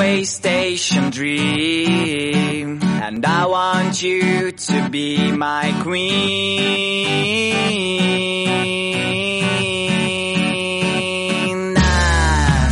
railway station dream. And I want you to be my queen. Ah.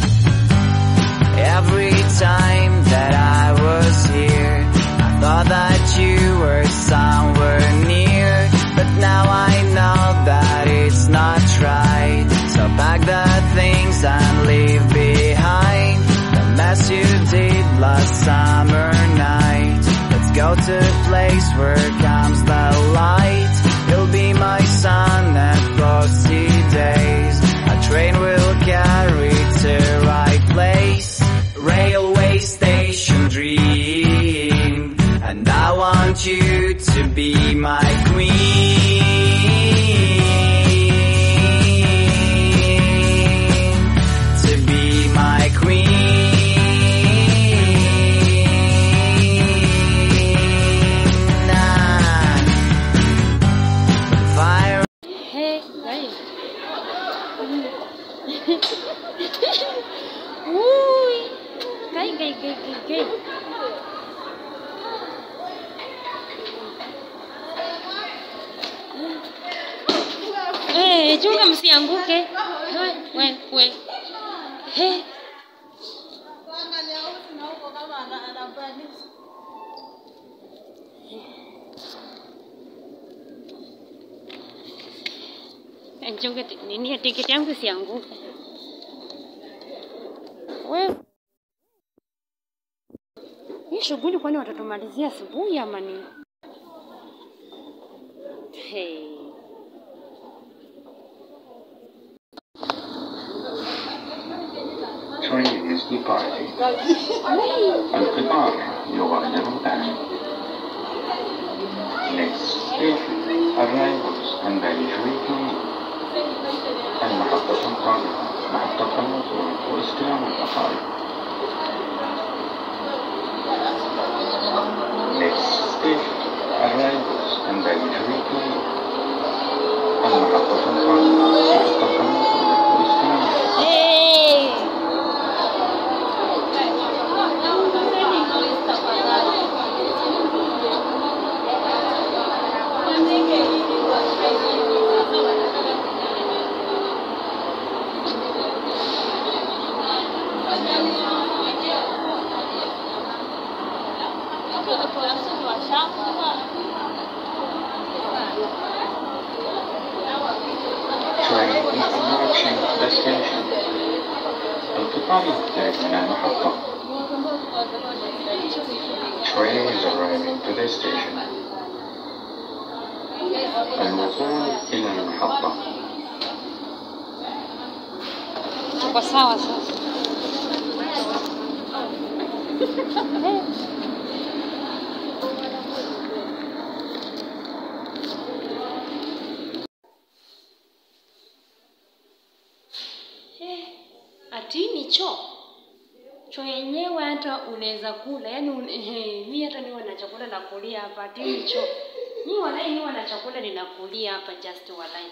Every time that I was here, I thought that you were somewhere near. But now I know that it's not right. So pack the things and leave behind the mess you did last summer night. Let's go to a place where comes the light. You'll be my sun and frosty days. A train will carry to right place. Railway station dream. And I want you to be my queen. To be my queen. Ah. Fire Hey, guys. Ui. Gai, gai, gai, gai, gai. Eh, chunga msianguke. We, we, we. He. Chunga ti- nini tiketi yangu isianguke. We. Hii shughuli kwani watatumalizia asubuhi ama nini? Hey. Train is departing. Open up your little bag. Next station, arrivals and entry gate. المحطة القادمة محطة الوصول واستلام الأقارب. Next station, arrivals and entry gate. المحطة القادمة محطة الوصول واستلام الأقارب. Hey. train is approaching the station. القطار يقترب من المحطة. Train is arriving to the station. الوصول إلى المحطة. Tuko sawa sasa. Ati ni choo choo yenyewe hata unaweza kula yani un, he, mi hata niwe na chakula na kulia hapa ati ni choo mi walai niwe na chakula ninakulia hapa just walai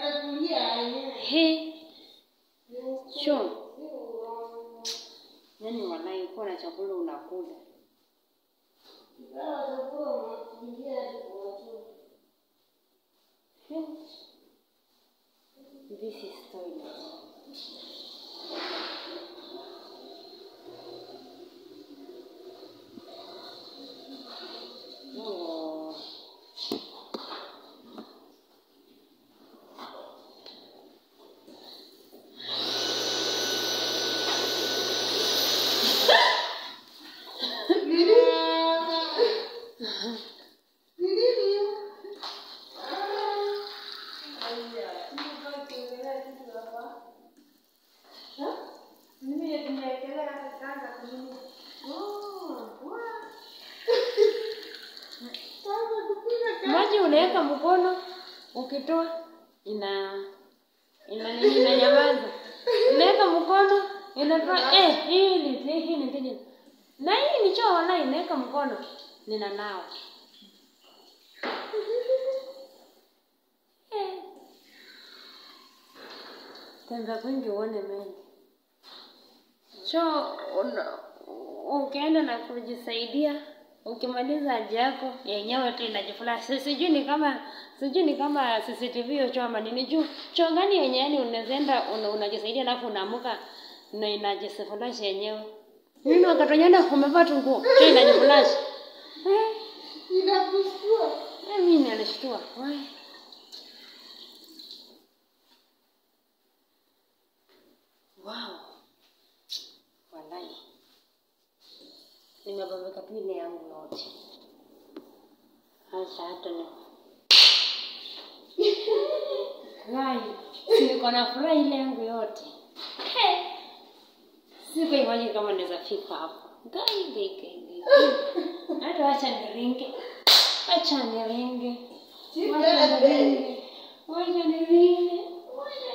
he choo yani walai uko na chakula unakula He. This is toilet. Oh. maji unaweka mkono ukitoa ina ina nini inanyamaza unaweka mkono inatoa eh hii ni hii ni tiji na hii ni choo wala inaweka mkono nina nao eh. tembea kwingi uone mengi choo una- ukienda na kujisaidia ukimaliza haja yako yenyewe tu inajiflash. Si- Sijui ni kama sijui ni kama CCTV hiyo choo ama nini juu choo gani yenye yani unaweza enda una, unajisaidia alafu unaamuka na inajiflash yenyewe. Mimi wakati wenyewe umevaa tu nguo choo inajiflash. Eh, Inakushtua. eh, mimi nilishtua. Wai. Wow. Walai. Nimebambika tu ile yangu yote. Sasa hata ni Rai, si niko na furaha ile yangu yote. He. Siku imagine kama naweza fika hapo. Gai gai gai gai. Hata wacha niringe. Wacha niringe. Wacha niringe. Wacha niringe. Wacha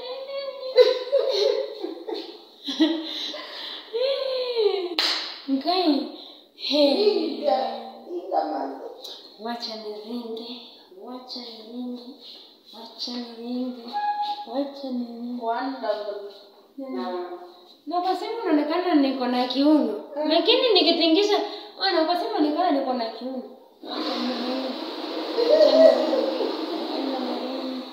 niringe. Ngai. He. Inga. Inga mazo. Wacha niringe. Wacha niringe. Wacha niringe. Wacha niringe. Wonderful. Na kwa simu inaonekana niko na kiuno. Lakini nikitingisha, ona kwa simu inaonekana niko na kiuno. Wacha niringe. Wacha niringe. Wacha niringe.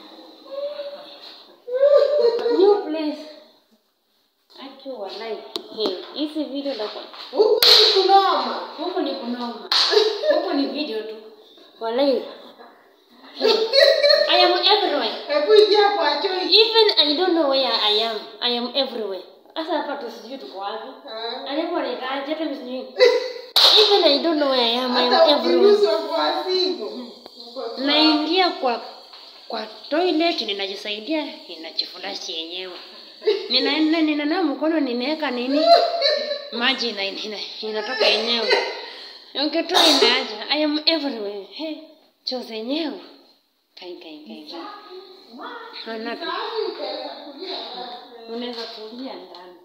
New place. Aki walai. Hey, hizi video na kwa Huku ni kunoma. huko ni kunoma. Huko ni video tu. Walai. Hey, I am everywhere. Hebu ingia kwa choo. Even I don't know where I am. I am everywhere. Sasa hapa tu sijui tuko wapi. Ah. Alipo nikaje hata mimi sijui. Even I don't know where I am. I am Hata everywhere. ukiguswa kwa simu. Uko sawa. Naingia kwa kwa toilet ninajisaidia inajifurashi yenyewe. Ninaenda ninanawa mkono ninaweka nini? Maji ina, ina, inatoka yenyewe. Ukitoa inaaja. I am everywhere. Hey, choo zenyewe. Kai kai kai kai. Hana tu. Sasa utaweza kulia wapi? Unaweza kulia ndani.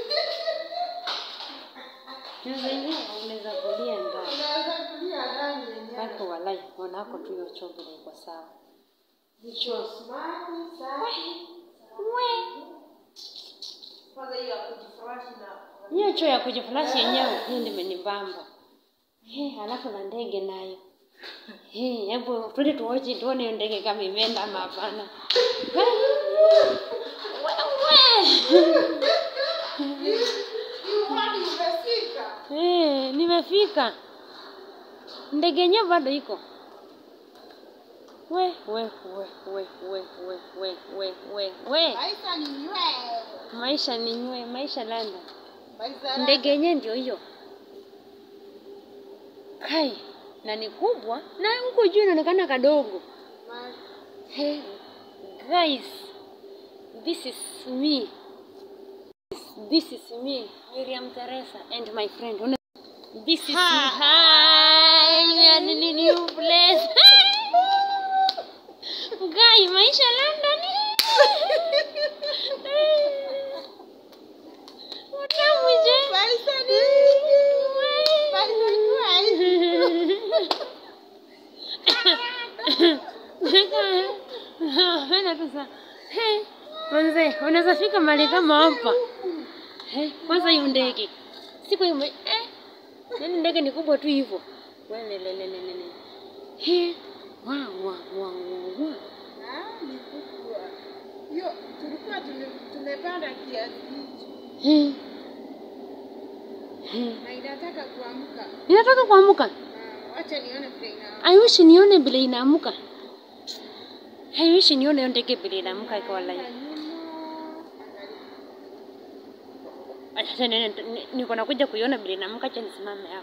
Choo zenyewe unaweza kulia ndani. Unaweza kulia ndani yenyewe. Wako walai, wanako tu hiyo choo vile iko sawa. Choo smart, safi. Kwanza hiyo ya kujifurashi na Hiyo choo ya kujifurashi yenyewe hiyo ndio imenibamba. He, alafu na ndege nayo. He, hebu twende tuoje tuone hiyo ndege kama imeenda ama hapana. Wewe. Iwani umefika. Eh, nimefika. Ndege yenyewe bado iko. We, we, we, we, we, we, we, we, we, we. Maisha ni nywee. Maisha ni nywe, maisha landa. Maisha Ndege yenyewe ndio hiyo. Kai, na ni kubwa na huko juu inaonekana kadogo. Ma- Hey, guys, this is me. This is me, Miriam Teresa, and my friend. Una- This is hi. Hi, we are in a new place. Guy, maisha London. Watamu je? Maisha ni Maisha ni Penda tu sana. Hey, manze, unaweza fika mahali kama hapa. Hey, kwanza hiyo ndege. Siku hiyo eh. Yaani ndege ni kubwa tu hivyo. Wewe le le le le le. Hey. Wa wa wa wa. wa. Ah, ni kubwa. Hiyo tulikuwa tume- tumepanda kiasi hicho Hey. Hey. na inataka kuamka. Inataka kuamka. Ah, Wacha nione vile ina. I wish nione vile inaamuka. I wish nione hiyo ndege vile inaamuka ikawa live. Acha nene ni- niko nakuja kuiona vile inaamuka, acha nisimame hapo.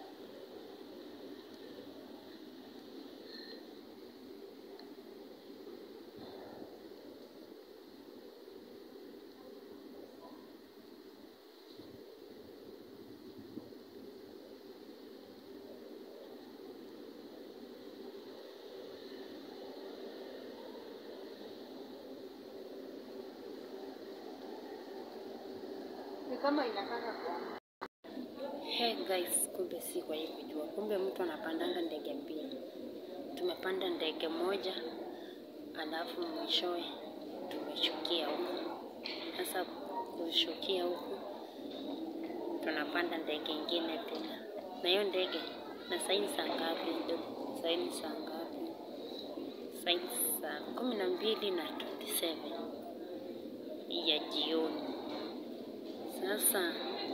Ni kama inataka kuamka. Hey guys, kumbe si kwa hii kujua, kumbe mtu anapandanga ndege mbili. Tumepanda ndege moja, alafu mwishowe tumeshukia huku. Sasa kushukia huku tunapanda kupanda ndege ingine tena, na hiyo ndege na saini saa ngapi? Ndio saini saa ngapi? Saini saa kumi na mbili na 27 ya jioni. Sasa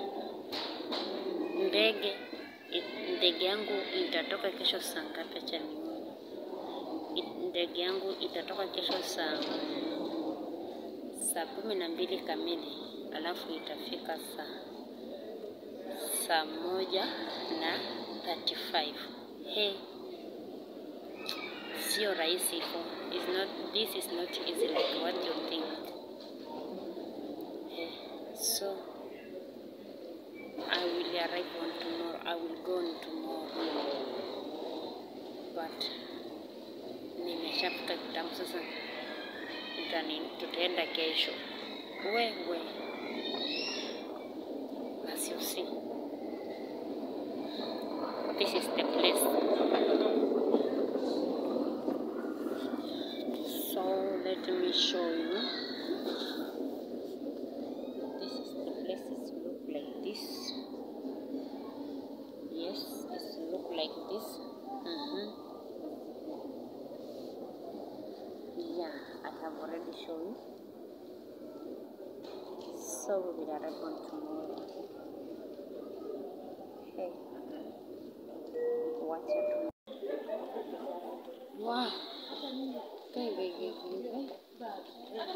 ndege ndege yangu itatoka kesho saa ngapi? Acha nione. I- Ndege yangu itatoka kesho saa saa kumi na mbili kamili, alafu itafika saa saa moja na 35. He, sio rahisi hivyo. Is not this is not easy like what you think. He, so I will arrive on tomorrow. I will go on tomorrow. But nimeshafika kitambo sasa, tutani tutaenda kesho. Wewe as you see, this is the place. So let me show you. This is the place. It look like this. Yes, it look like this. Mm-hmm. Yeah, I have already shown you. So we will arrive on tomorrow. Hey, watch it. Wow. Okay, wait, wait, wait, wait.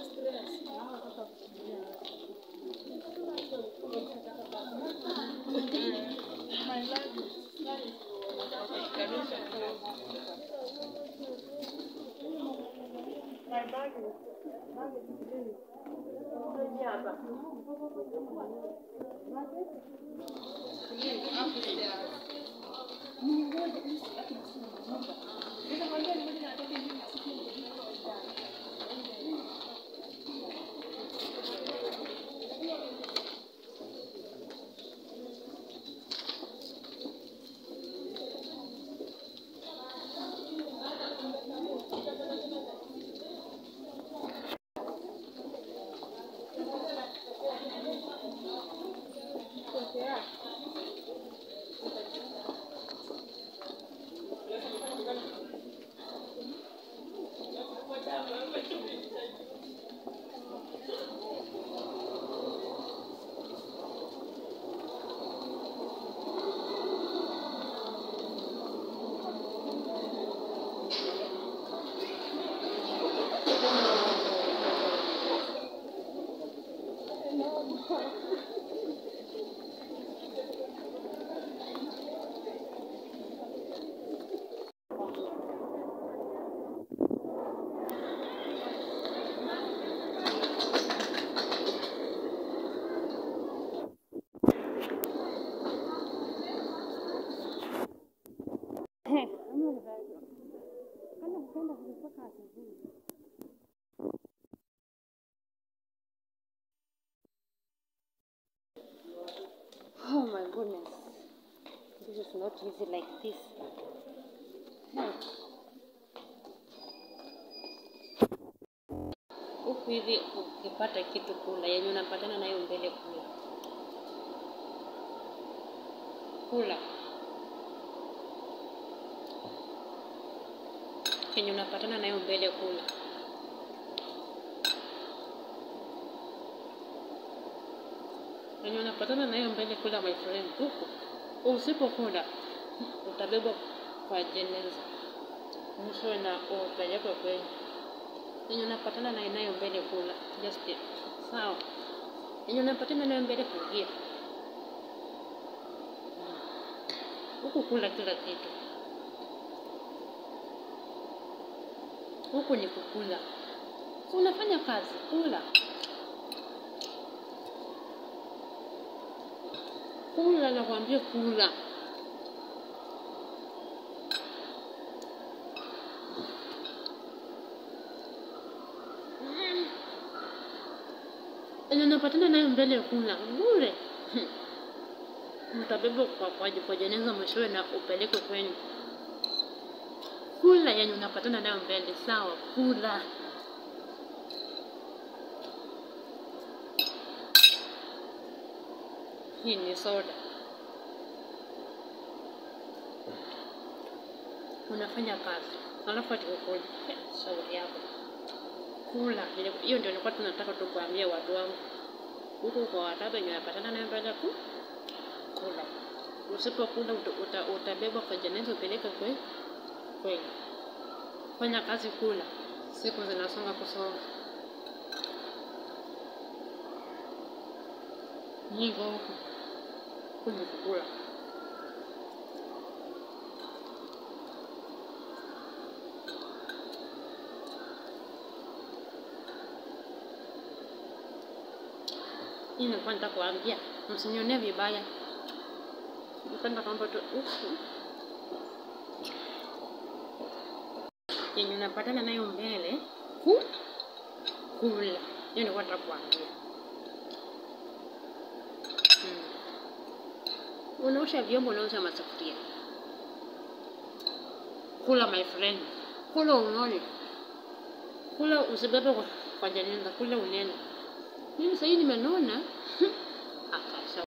Oh my goodness. This is not easy like this. Hmm. Huku hivi ukipata kitu kula yenye unapatana nayo mbele kula. Kula. Yenye unapatana nayo mbele kula. Yenye unapatana nayo mbele kula my friend huku. Usipokula utabebwa kwa jeneza. Mwisho na upelekwe kwenye yenye unapatana nayo nayo mbele kula. Just it. Sawa. Yenye unapatana nayo mbele kuingia. Huku kula kila kitu. Huku ni kukula. Si unafanya kazi, kula. Kula nakwambia kula. Yenye unapatana nayo mbele kula bure. Mtabebwa kwa, kwa, kwa jeneza mwishowe na upelekwe kwenye kula yenye unapatana nayo mbele. Sawa, kula. Hii ni soda. Unafanya kazi alafu ati ukuli. Shauri yako. Kula. Ile- Hiyo ndio nilikuwa tunataka tu kuambia watu wangu. Huko kwa watu wenye wanapatana nayo baada ku kula. Usipokula uta, uta, utabebwa kwa jeneza upeleke kwe kweli. Fanya kazi, kula. Siku zinasonga kusonga. Niko huku kuja kukula. Hii nilikuwa nataka kuambia, msinionee vibaya. Napenda kwamba tu ufu yenye unapatana nayo mbele ku kula. Hiyo nilikuwa nataka kuambia. Mm. Unaosha vyombo, unaosha masufuria. Kula my friend, kula unone, kula usibebe kwa, kwa jeneza, kula unene. Mimi sahii nimenona. Akasha